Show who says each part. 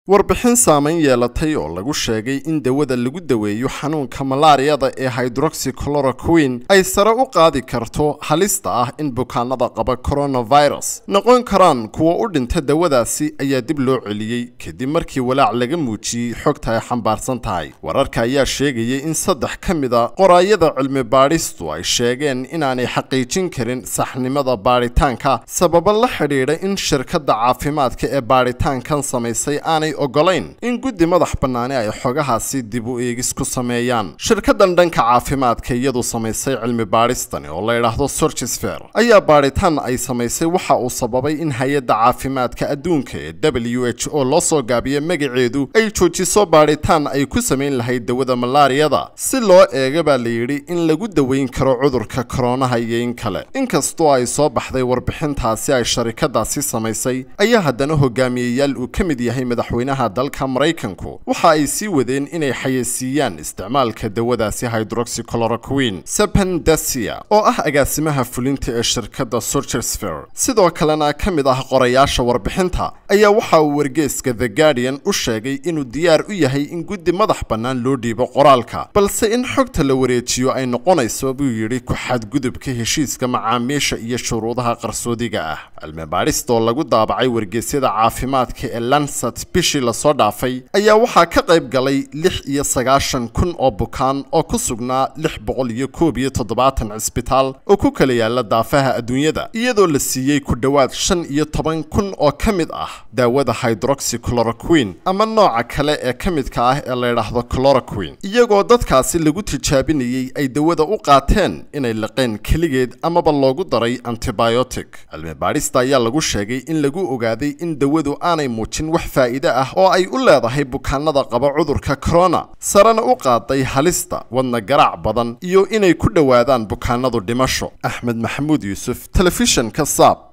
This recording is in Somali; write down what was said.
Speaker 1: warbixin saamayn yeelatay oo lagu sheegay in dawada lagu daweeyo xanuunka malaariyada ee hydroxychloroquine ay sare u qaadi karto halista ah in bukaanada qaba coronavirus noqon karaan kuwa u dhinta dawadaasi ayaa dib loo celiyey kadib markii walaac laga muujiyey xogta ay xambaarsan tahay wararka ayaa sheegayay in saddex ka mid a qoraayada cilmi baadhistu ay sheegeen inaanay xaqiijin karin saxnimada baadhitaanka sababo la xidhiidha in shirkadda caafimaadka ee baadhitaankan samaysay aanay ogolayn in guddi madax bannaani ay xogahaasi dib u eegis ku sameeyaan shirkaddan dhanka caafimaadka iyadu samaysay cilmi baadhistani oo la yidhaahdo sorchisfer ayaa baadhitaan ay samaysay waxa uu sababay in hay-adda caafimaadka adduunka ee w h o loo soo gaabiya magaceedu ay joojiso baadhitaan ay ku samayn lahayd dawada malaariyada si loo eega baa la yidhi in lagu daweyn karo cudurka koronaha iyo in kale inkastoo ay soo baxday warbixintaasi ay sharikadaasi samaysay ayaa haddana hogaamiyeyaal uu ka mid yahay madaxweynaha dalka maraykanku waxa ay sii wadeen inay xayeysiiyaan isticmaalka dawadaasi hydroxychloroquine sepen dasia oo ah agaasimaha fulinta ee shirkadda sorchersfer sidoo kalena ka mid ah qorayaasha warbixinta ayaa waxa uu wargeeska the guardian u sheegay inuu diyaar u yahay in guddi madax bannaan loo dhiibo qoraalka balse in xogta la wareejiyo ay noqonayso buu yidhi ku-xadgudubka heshiiska macaamiisha iyo shuruudaha qarsoodiga ah cilmi baadhista oo lagu daabacay wargeysyada caafimaadka ee lansat bishii lasoo dhaafay ayaa waxaa ka qayb galay lix iyo sagaashan kun oo bukaan oo ku sugnaa lix boqol iyo koob iyo toddobaatan cisbitaal oo ku kala yaala daafaha adduunyada iyadoo la siiyey ku dhowaad shan iyo toban kun oo ka mid ah daawada hydroxychloroquine ama nooca kale ee ka midka ah ee la yidhaahdo chloroquine iyagoo dadkaasi lagu tijaabinayey ay dawada u qaateen inay liqeen keligeed amaba loogu daray antibiotic cilmi baadhista ayaa lagu sheegay in lagu ogaaday in dawadu aanay muujin wax faa'iide ah oo ay u leedahay bukaanada qaba cudurka corona sarena u qaaday halista wadna garaac badan iyo inay ku dhowaadaan bukaanadu dhimasho axmed maxamuud yuusuf telefishanka saab